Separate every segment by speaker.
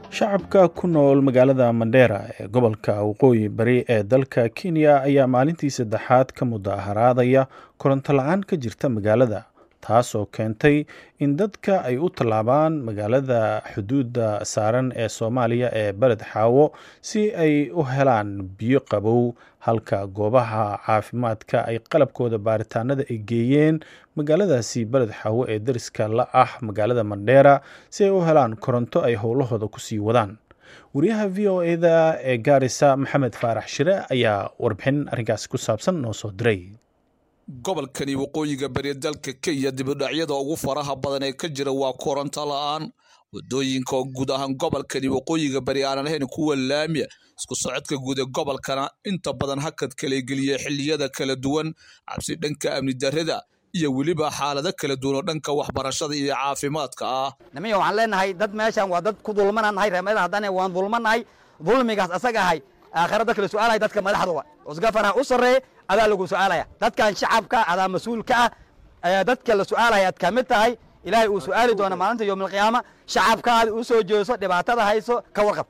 Speaker 1: shacabka ku nool magaalada mandheera ee gobolka waqooyi bari ee dalka kenya ayaa maalintii saddexaad ka mudaharaadaya koronto la-aan ka jirta magaalada taasoo keentay in dadka ay u tallaabaan magaalada xuduudda saaran ee soomaaliya ee beled xaawo si ay u helaan biyo qabow halka goobaha caafimaadka ay qalabkooda baaritaanada ay geeyeen magaaladaasi beled xaawo ee dariska la ah magaalada mandheera si ay u helaan koronto ay howlahooda kusii wadaan wariyaha v o eda ee gaarisa maxamed faarax shire ayaa warbixin arrinkaasi ku saabsan noo soo diray
Speaker 2: gobolkani waqooyiga bari dalka kenya dibudhacyada ugu faraha badan ee ka jira waa koronto la-aan wadooyinka oo guud ahaan gobolkani waqooyiga bari aanan ahayn kuwa laamiya isku socodka guud ee gobolkana inta badan hakad kala geliya xilliyada kala duwan cabsi dhanka amni darrada iyo weliba xaalado kala duwan oo dhanka waxbarashada iyo caafimaadka ah
Speaker 3: nimiya waxaan leenahay dad meeshan waa dad ku dulmanaan nahay reemada haddana waan dulmanahay dulmigaas asaga ahay aakhira dadka la su-aalaya dadka madaxdooda usgafanaha u sarreeye adaa lagu su-aalaya dadkan shacabka adaa mas-uulka ah ayaa dadka la su-aalaya ad ka mid tahay ilaahay uu su-aali doona maalinta yowmalqiyaama shacabkaada u soo jeeso dhibaatada hayso ka warqab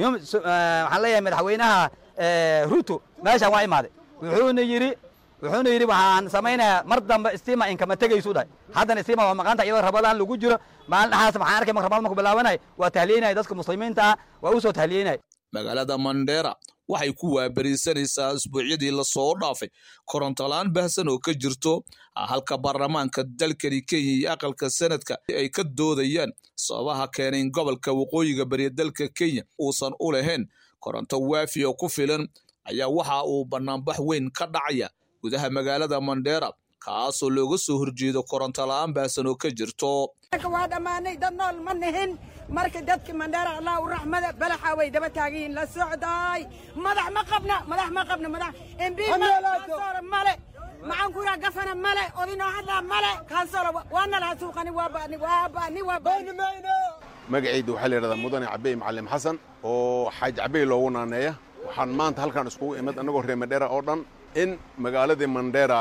Speaker 3: waxaan leeyahay madaxweynaha ruto meeshaan waa imaaday wuxuuna yidhi wuxuuna yidhi waxaan samaynayaa mar dambe stima inkama tegaysu dhahay haddana stima waa maqanta iyadoo rabadaan lagu jiro maalin dhaxaas waxaan arkay marka rabadaan marku bilaabanay waa tahliyenaya dadka muslimiinta ah waa u soo tahliyenaya
Speaker 2: magaalada mandheera waxay ku waabariisanaysaa isbuucyadii lasoo dhaafay korontola-aan baahsan oo ka jirto halka baarlamaanka dalkani kenya iyo aqalka sanadka ay ka doodayaan sababaha keenay in gobolka waqooyiga bariya dalka kenya uusan u lahayn koronto waafi oo ku filan ayaa waxa uu banaanbax weyn ka dhacaya gudaha magaalada mandheera kaasoo looga soo horjeedo koronto la-aan baahsan oo ka jirto
Speaker 4: waa dhammaanay dad nool ma nihin marka dadka mandheera allah u raxmada balaxa way daba taaganyihin la socdaay madax ma qabna madax ma qabna madax embi kaansoora male maxaan ku yidhaha gafana male odinoo hadlaa male kaansoora waana laha suuqani waa ba'ni waa ba'ni waa ba'ni
Speaker 5: magacayda waxaa la yidhahdaa mudane cabey macallim xasan oo xaaj cabey loogu naaneeya waxaan maanta halkaan iskugu imid annagoo reer mandheera oo dhan in magaaladii mandheera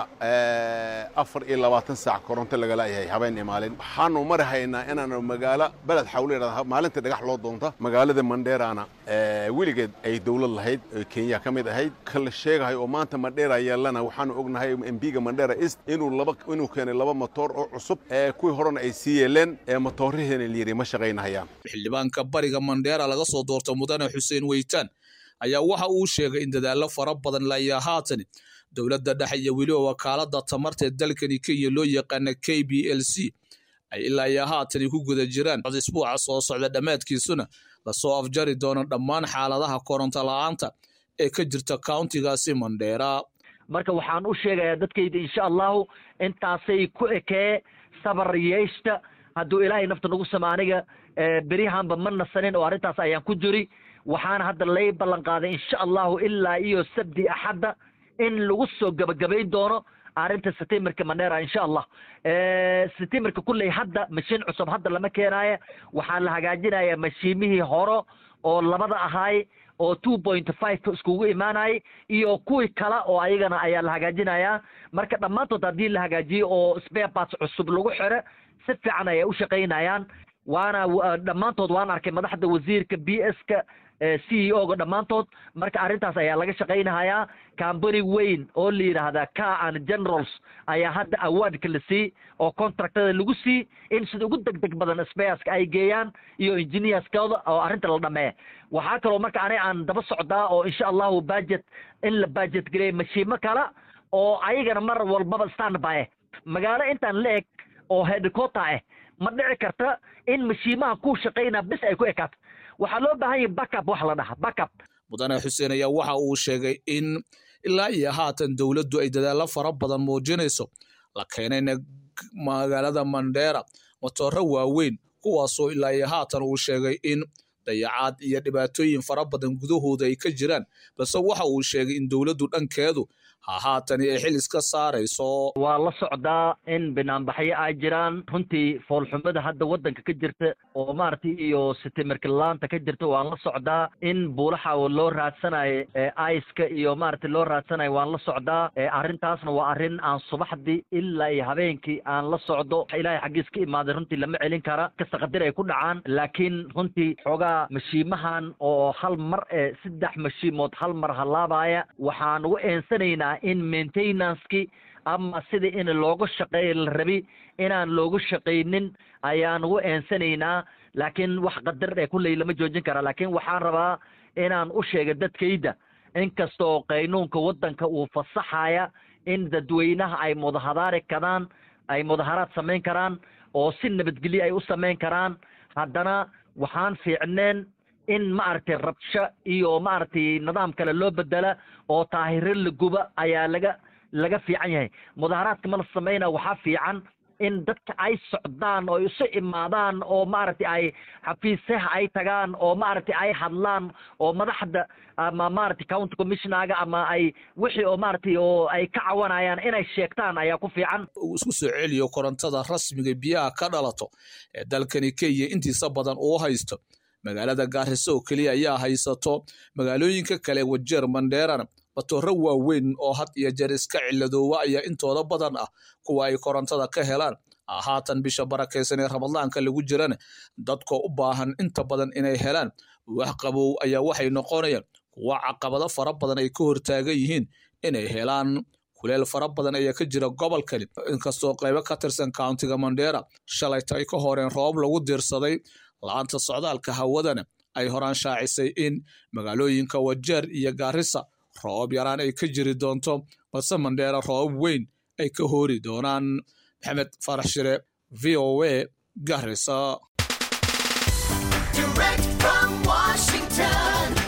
Speaker 5: afar iyo labaatan saac koronto lagala yahay habeen iyo maalin waxaanu mari haynaa inaanu magaalo beled xawle yidhahda maalintii dhagax loo doonta magaalada mandheerana weligeed ay dowlad lahayd oo kenya ka mid ahayd kala sheegahay oo maanta mandheera yeelana waxaanu ognahay embiga mandheera east inuu laba inuu keenay laba motoor oo cusub ee kuwii horena ay sii yeeleen ee motoorraheena layidhi ma shaqaynahayaan
Speaker 2: xildhibaanka bariga mandheera laga soo doorta mudane xuseen weytaan ayaa waxa uu sheegay in dadaallo fara badan layaa haatan dowladda dhexe iyo weliba wakaalada tamarta ee dalkani kenya loo yaqaana k b l c ay ilaa iyo haatani ku guda jiraan isbuuca soo socda dhammaadkiisuna lasoo afjari doono dhammaan xaaladaha koronto la-aanta ee ka jirta countigaasi mandheera
Speaker 6: marka waxaan u sheegayaa dadkayda insha allahu intaasay ku ekee sabar yeeshta hadduu ilaahay nafta nagu sama aniga beryahanba ma nasanin oo arrintaas ayaan ku jiri waxaana hadda lay ballan qaaday insha allahu ilaa iyo sabdi axadda in lagu soo gebagabayn doono arrinta setimerka mandheera insha allah setimerka kulley hadda mashiin cusub hadda lama keenaayo waxaa la hagaajinaya mashiimihii horo oo labada ahaay oo two point five iskugu imaanayay iyo kuwii kale oo ayagana ayaa la hagaajinayaa marka dhammaantood haddii la hagaajiyo oo spare parts cusub lagu xiro si fiican ayay u shaqaynayaan waana dhammaantood waan arkay madaxda wasiirka b s ka c e o ga dhammaantood marka arrintaas ayaa laga shaqaynahayaa cambany weyn oo la yidhaahdaa car and generals ayaa hadda awardka la sii oo contractada lagu sii in sida ugu deg deg badan spareska ay geeyaan iyo engineerskooda oo arrinta la dhameeya waxaa kaloo marka ani aan daba socdaa oo insha allahu budget in la budget gareeya mashiimo kale oo ayagana mar walbaba standby ah magaalo intaan la eg oo headquarter ah ma dhici karta in mashiimaha ku shaqaynaa bis ay ku ekaato waxaa loo baahan yahay backup wax la dhaha backup
Speaker 2: mudane xuseen ayaa waxa uu sheegay in ilaa iyo haatan dowladdu ay dadaallo fara badan muujinayso la keenayna magaalada mandheera matooro waaweyn kuwaasoo ilaa iyo haatan uu sheegay in dayacaad iyo dhibaatooyin fara badan gudahooda ay ka jiraan balse waxa uu sheegay in dowladdu dhankeedu haatani ay xil iska saarayso
Speaker 6: waa la socdaa in banaanbaxyo ay jiraan runtii foolxumada hadda waddanka ka jirta oo maaragtay iyo sitimirkilaanta ka jirta waan la socdaa in buulaxa loo raadsanayo aiska iyo maaragtay loo raadsanayo waan la socdaa arrintaasna waa arrin aan subaxdii ilaa iyo habeenkii aan la socdo ilaahay xaggiis ka imaaday runtii lama celin kara kasta qadir ay ku dhacaan laakiin runtii xoogaa mashiimahan oo hal mar ee saddex mashiimood hal mar halaabaya waxaan ugu eensanaynaa in maintenanceki ama sidii in looga shaqeeya la rabi inaan looga shaqaynin ayaan ugu eensanaynaa laakiin wax qadar ee kulley lama joojin karaa laakiin waxaan rabaa inaan u sheega dadkayda inkastoo qaynuunka waddanka uu fasaxaya in dadweynaha ay mudahadaari karaan ay mudaharaad samayn karaan oo si nabadgelyo ay u samayn karaan haddana waxaan fiicneen in maaragtay rabsho iyo maaragtay nidaam kale loo bedela oo taahiro la guba ayaa laga laga fiican yahay mudaharaadka ma la samayna waxaa fiican in dadka ay socdaan oo isu imaadaan oo maaragtay ay xafiisaha ay tagaan oo maaragtay ay hadlaan oo madaxda ama maaragtay county commissionaga ama ay wixii oo maaragtay oo ay ka cawanayaan inay sheegtaan ayaa ku fiican
Speaker 2: uu isku soo celiyo korontada rasmiga biyaha ka dhalato ee dalkani kenya intiisa badan uu haysto magaalada gaariso oo keliya ayaa haysato magaalooyinka kale wajeer mandheerana matooro waaweyn oo had iyo jeer iska ciladoowa ayaa intooda badan ah kuwa ay korontada ka helaan haatan bisha barakaysan ee ramadaanka lagu jirana dadkoo u baahan inta badan inay helaan wax qabow ayaa waxay noqonayaan kuwa caqabado fara badan ay ka hortaagan yihiin inay helaan kuleel fara badan ayaa ka jira gobolkani inkastoo qaybo ka tirsan countiga mandheera shalayta ay ka horeen roob lagu diirsaday la-aanta socdaalka hawadana ay horaan shaacisay in magaalooyinka wajeer iyo gaarisa roob yaraan ay ka jiri doonto balse mandheera roob weyn ay ka hoori doonaan maxamed farax shire v o a garisa
Speaker 7: Direct from Washington,